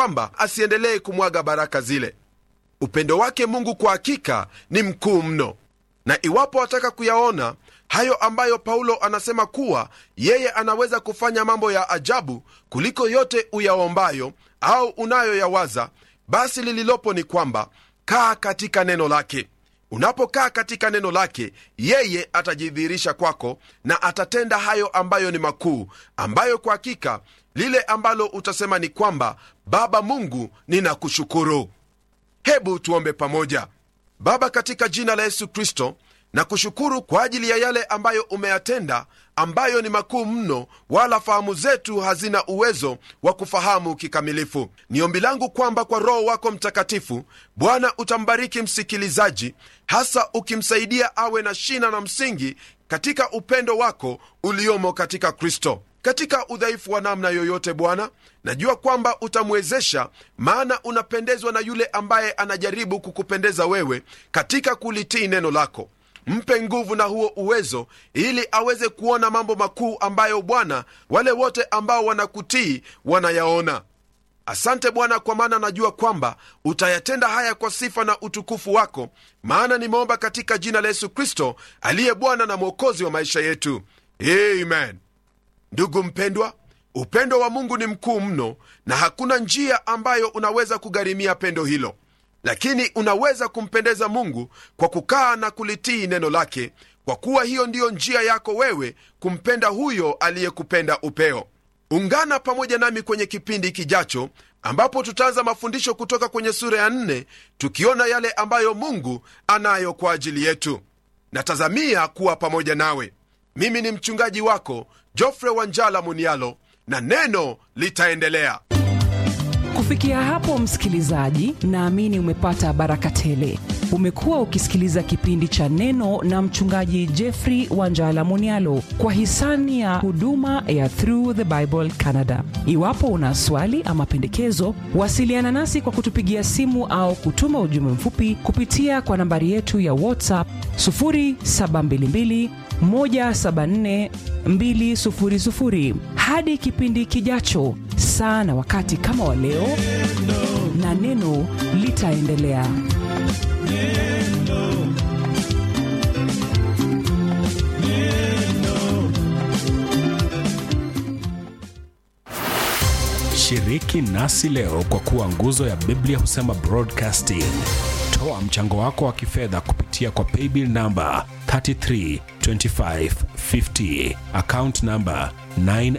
kwamba asiendelee kumwaga baraka zile upendo wake mungu kwa hakika ni mkuu mno na iwapo wataka kuyaona hayo ambayo paulo anasema kuwa yeye anaweza kufanya mambo ya ajabu kuliko yote uyaombayo au unayoyawaza basi lililopo ni kwamba kaa katika neno lake unapokaa katika neno lake yeye atajidhihirisha kwako na atatenda hayo ambayo ni makuu ambayo kwa hakika lile ambalo utasema ni kwamba baba mungu ninakushukuru hebu tuombe pamoja baba katika jina la yesu kristo na kushukuru kwa ajili ya yale ambayo umeyatenda ambayo ni makuu mno wala fahamu zetu hazina uwezo wa kufahamu kikamilifu ni ombi langu kwamba kwa roho wako mtakatifu bwana utambariki msikilizaji hasa ukimsaidia awe na shina na msingi katika upendo wako uliomo katika kristo katika udhaifu wa namna yoyote bwana najua kwamba utamwezesha maana unapendezwa na yule ambaye anajaribu kukupendeza wewe katika kulitii neno lako mpe nguvu na huo uwezo ili aweze kuona mambo makuu ambayo bwana wale wote ambao wanakutii wanayaona asante bwana kwa maana najua kwamba utayatenda haya kwa sifa na utukufu wako maana nimeomba katika jina la yesu kristo aliye bwana na mwokozi wa maisha yetu amen ndugu mpendwa upendo wa mungu ni mkuu mno na hakuna njia ambayo unaweza kugharimia pendo hilo lakini unaweza kumpendeza mungu kwa kukaa na kulitii neno lake kwa kuwa hiyo ndiyo njia yako wewe kumpenda huyo aliyekupenda upeo ungana pamoja nami kwenye kipindi kijacho ambapo tutaanza mafundisho kutoka kwenye sura ya nne tukiona yale ambayo mungu anayo kwa ajili yetu natazamia kuwa pamoja nawe mimi ni mchungaji wako jofre wanjala munialo na neno litaendelea kufikia hapo msikilizaji naamini umepata baraka tele umekuwa ukisikiliza kipindi cha neno na mchungaji jeffrey wanjala munialo kwa hisani ya huduma ya through the bible canada iwapo una swali ama pendekezo wasiliana nasi kwa kutupigia simu au kutuma ujumbe mfupi kupitia kwa nambari yetu ya whatsapp 722 174 hadi kipindi kijacho saa na wakati kama wa leo na neno litaendelea shiriki nasi leo kwa kuwa nguzo ya biblia husema broadcasting toa mchango wako wa kifedha kupitia kwa paybill namba 332550 account namba 9